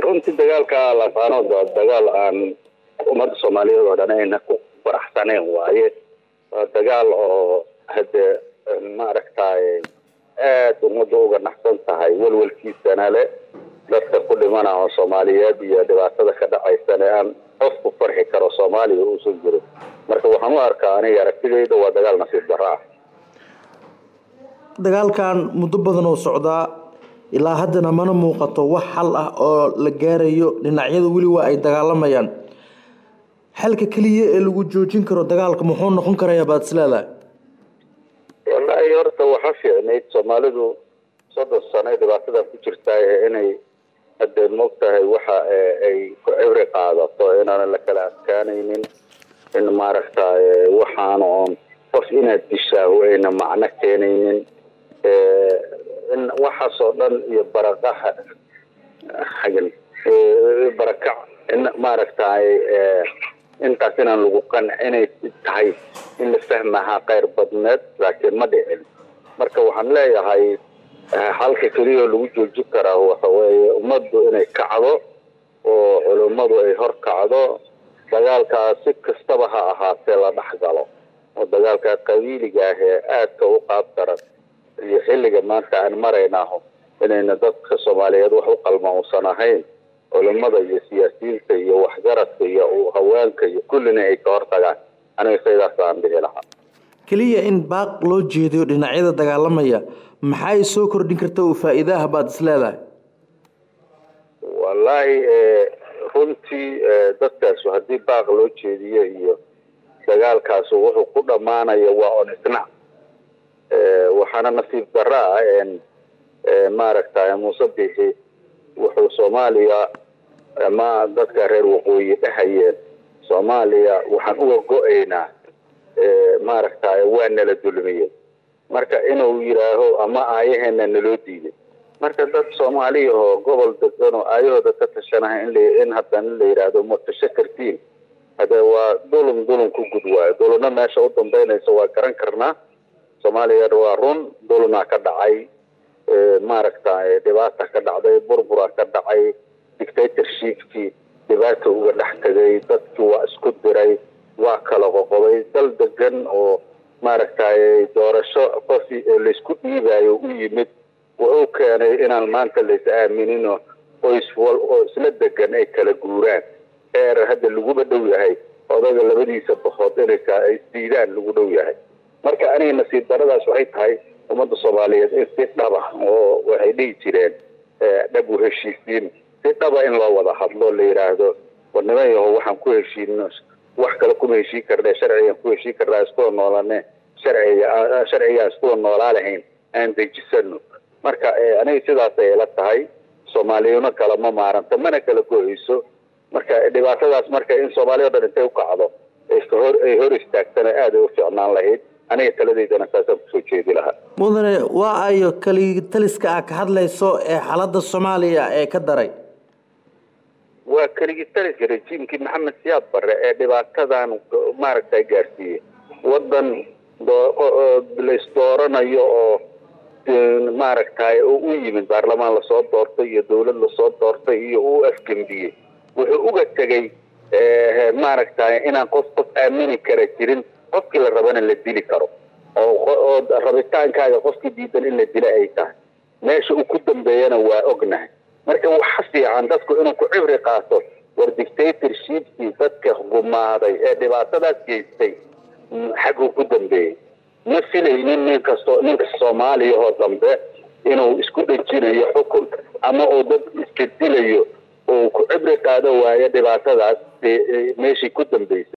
runtii dagaalka lafaanood waa dagaal aan ummadda soomaaliyeed oo dhan ayna ku faraxsaneen waaye waa dagaal oo hade maaragtay aada ummadda uga naxsan tahay welwelkiisana le dadka ku dhimana oo soomaaliyeed iyo dhibaatada ka dhacaysana aan qof ku farxi karo soomaaliya uusan jirin marka waxaan u arkaa aniga aragtidayda waa dagaal nasiib darro ah dagaalkan muddo badan oo socdaa ilaa haddana mana muuqato wax xal ah oo la gaarayo dhinacyada weli waa ay dagaalamayaan xalka keliya ee lagu joojin karo dagaalka muxuu noqon karayaa baad is leedahay wallaahi horta waxa fiicnayd soomaalidu soddon sano dhibaatadan ku jirtaa inay hadee moogtahay waxa ay ku cibri qaadato inaanan la kala adkaanaynin in maaragtay waxaana oon qof inaad dishaaho ayna macno keenaynin in waxaasoo dhan iyo baraqaha xagan barakac in maaragtay intaas inaan lagu qancinay tahay in la fahmahaa keyr badneed laakiin ma dhicin marka waxaan leeyahay halka keliya lagu joojin karaa waxa weeye ummaddu inay kacdo oo culummadu ay hor kacdo dagaalkaas si kastaba ha ahaatee la dhex galo oo dagaalka qabiiliga ah ee aadka u qaab daran iyo xilliga maanta aan maraynaho inayna dadka soomaaliyeed wax u qalma uusan ahayn culimada iyo siyaasiyiinta iyo waxgaradka iyo haweenka iyo kullina ay ka hortagaan aniga saydaas aan dhihi lahaa keliya in baaq loo jeediyo dhinacyada dagaalamaya maxay soo kordhin karta oo faa-iidaha baad is leedahay wallaahi runtii dadkaasu haddii baaq loo jeediyo iyo dagaalkaasu wuxuu ku dhammaanaya waa on isnac waxaana nasiib darro ah maaragtay muuse bixi wuxuu soomaaliya ama dadka reer waqooyi dhahayeen soomaaliya waxaan uga go-aynaa maaragtay waa nala dulmiyey marka inuu yidhaaho ama aayaheena naloo diiday marka dad soomaaliya oo gobol degan oo aayahooda ka tashanaha in haddana la yidhaahdo matasho kartiin hade waa dulum dulum ku gud waayo dulumna meesha u dambeynaysa waa garan karnaa soomaaliya waa run dulmaa ka dhacay maaragtay dhibaata ka dhacday burbura ka dhacay dictatorshipkii dhibaata uga dhex tegay dadkii waa isku diray waa kala qoqoday dal degan oo maaragtay doorasho qof laysku dhiibayo u yimid wuxuu keenay inaan maanta lays aaminino qoys wal oo isla degan ay kala guuraan eer hadda laguba dhow yahay odaga labadiisa bahood inay isdiidaan lagu dhow yahay marka aniga nasiib daradaas waxay tahay ummadda soomaaliyeed in si dhaba oo waxay dhihi jireen dhab u heshiisiin si dhaba in loo wada hadlo la yidhaahdo war niman yaho waxaan ku heshiino wax kale kuma heshiin karne sharcigaan ku heshiin karnaa iskuwa noolane sharciga sharcigaan iskuwa noolaa lahayn aan dejisano marka aniga sidaasay ila tahay soomaaliyuna kala ma maaranta mana kala go-eyso marka dhibaatadaas marka in soomaaliya o dhan intay ukacdo ay hor istaagtana aada ay u ficnaan lahayd aniga taladeydana saasaan kusoo jeedi lahaa mudane waa ayo kali taliska a ka hadlayso ee xaaladda soomaaliya ee ka daray waa keligii taliska rejiimkii maxamed siyaad barre ee dhibaatadan maaragtay gaarsiiyey waddan laysdooranayo oo maaragtay oo u yimid baarlamaan lasoo doortay iyo dawlad lasoo doortay iyo uu afgembiyey wuxuu uga tegay maaragtay inaan qof qof aamini kara jirin qofkii la rabana la dili karo oo rabitaankaaga qofkii diidan in la dila ay tahay meesha uu ku dambeeyana waa ognahay marka waxa fiican dadku inuu ku cibri qaato war dictatorshipkii dadka gumaaday ee dhibaatadaas geystay xaguu ku dambeeyey ma filaynin nin kasto ninka soomaaliya oo dambe inuu isku dhejinayo xukun ama uu dad iska dilayo oo ku cibri qaado waayo dhibaatadaas meeshii ku dambeysay